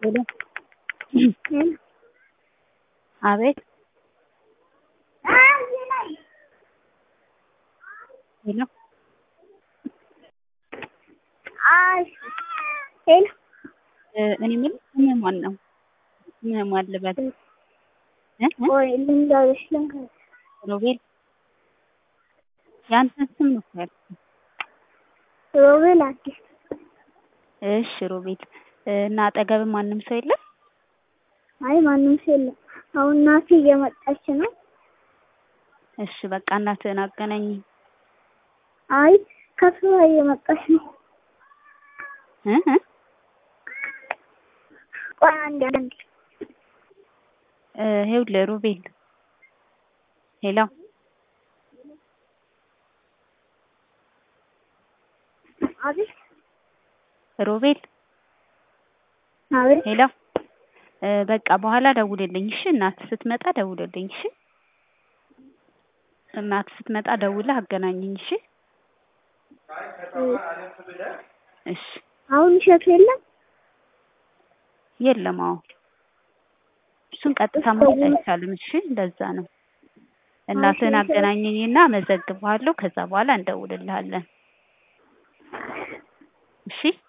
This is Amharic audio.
ሄሎ አቤት ሄሎ ሄሎ እኔ የምልህ ስምህ ማን ነው? ስምህ ማን ልበል? እ እ ቆይ ልንገርሽ ልንገርሽ ሮቤል ያንተን ስም ነው እኮ ያልኩህ። ሮቤል አዲስ እሺ ሮቤል እና አጠገብህ ማንም ሰው የለም? አይ ማንም ሰው የለም። አሁን እናቴ እየመጣች ነው። እሺ በቃ እናትህን አገናኘኝ። አይ ከስራ እየመጣች ነው። እ እ ቆይ አንዴ አንዴ እ ይኸውልህ ሮቤል ሄሎ አቤት ሮቤል አቤት ሄሎ እ በቃ በኋላ ደውልልኝ እሺ። እናትህ ስትመጣ ደውልልኝ እሺ። እናትህ ስትመጣ ደውለህ አገናኘኝ እሺ። እሺ አሁን እሸቱ የለም። የለም አዎ እሱን ቀጥታ ማየት አይቻልም። እሺ እንደዛ ነው። እናትህን አገናኘኝና መዘግብሃለሁ። ከዛ በኋላ እንደውልልሃለን። እሺ